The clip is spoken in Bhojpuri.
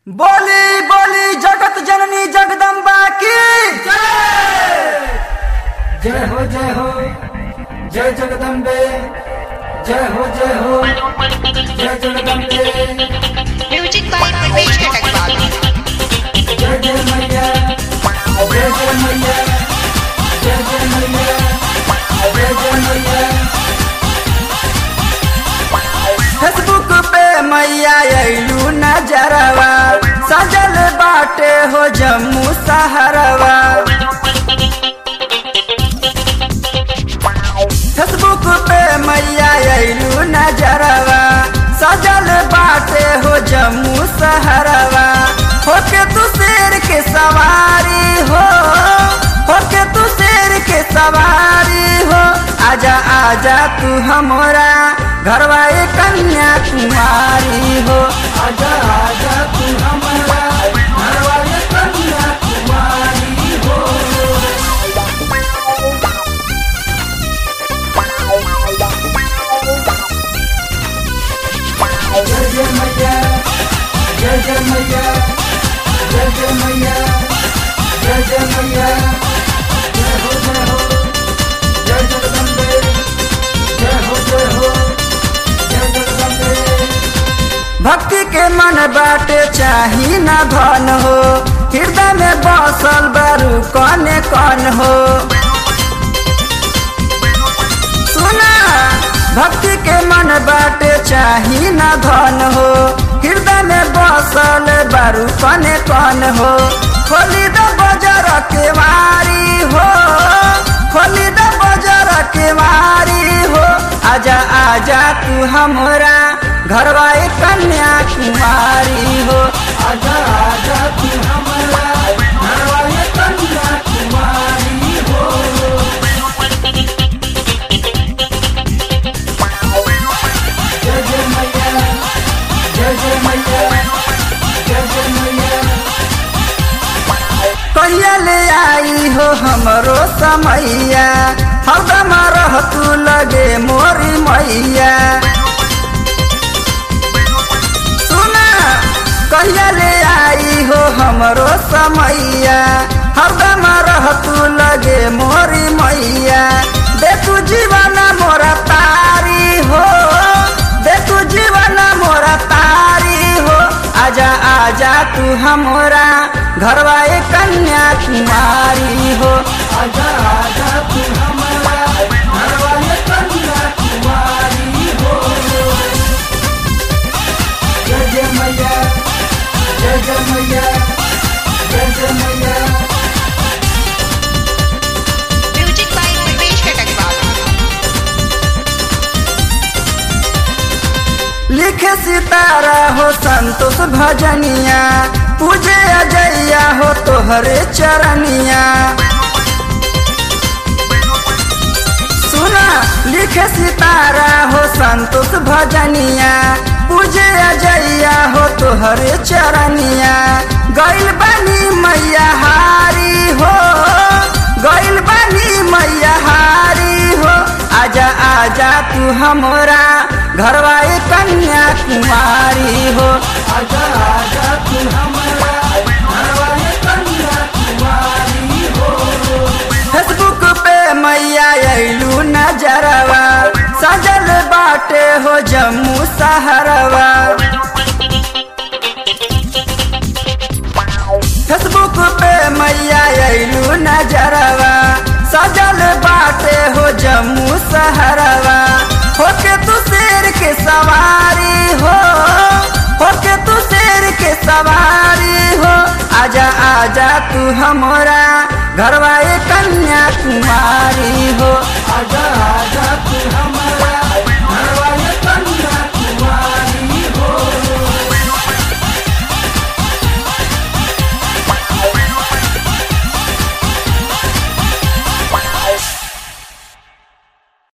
बोली बोली जगत जननी जगदम्बा की जय हो जय हो जय जगदम्बे जय हो जय हो जय जगदम्बे म्यूजिक बाय प्रवेश कटकवाल जय जय मैया जय जय मैया जय जय मैया जय जय मैया फेसबुक पे मैया अयलू नजरवा सजल बाटे हो जम्मू सहरवा फेसबुक पे मैया अयलू नजरवा सजल बाटे हो जम्मू सहरवा होके तू शेर के सवारी हो होके तू शेर के सवारी हो आजा आजा तू हमारा घरवा ए कन्या कुमारी हो आजा आजा तू हमारा घरवाले कन्या कुमारी हो जय जय मैया जय जय मैया जय जय मैया जय जय मैया जय हो जय हो जय जगदम्बे जय हो जय हो जय जगदम्बे भक्ति के मन बाटे चाही न धन हो हृदय में बसल बारू कने कन हो सुना भक्ति के मन बाटे चाही न धन हो हृदय में बसल बारू कने कन हो खोली द बजर के वारी हो खोली द बजर के वारी हो आजा आजा तू हमरा घरवा ए कन्या कुमारी हो आजा आजा तू हमारा घरवाले कन्या कुमारी हो जय जय मैया जय जय मैया जय जय मैया कहिया ले आई हो हमरो समैया हरदम रह तू लगे मोरी मैया सुना कहिया ले आई हो हमरो समैया हरदम रह तू लगे मोरी मैया दे तू जीवन मोरा तारी हो दे तू जीवन मोरा तारी हो आजा आजा तू हमरा घरवा ए कन्या कुमारी हो आजा आजा तू हमारा घरवाले कन्या कुमारी हो जय जय मैया जय जय मैया जय जय मैया म्यूजिक बाय प्रवेश कटकवाल लिखे सितारा हो संतोष भजनिया पूजे अजैया हो तोहरे चरनिया सुना लिखे सितारा हो संतोष भजनिया पूजे अजैया हो तोहरे चरनिया गैल बनी मैया हारी हो गैल बनी मैया हारी हो आजा आजा तू हमरा घरवा ए कन्या कुमारी हो आजा आजा तू हमारा घरवाले कन्या कुमारी हो फेसबुक पे मैया अयलू नजरवा सजल बाटे हो जम्मू सहरवा फेसबुक पे मैया अयलू नजरवा सजल बाटे हो जम्मू सहरवा होके तू शेर के सवारी हो होके तू शेर के सवारी हो आजा आजा तू हमरा घरवा ए कन्या कुमारी हो आजा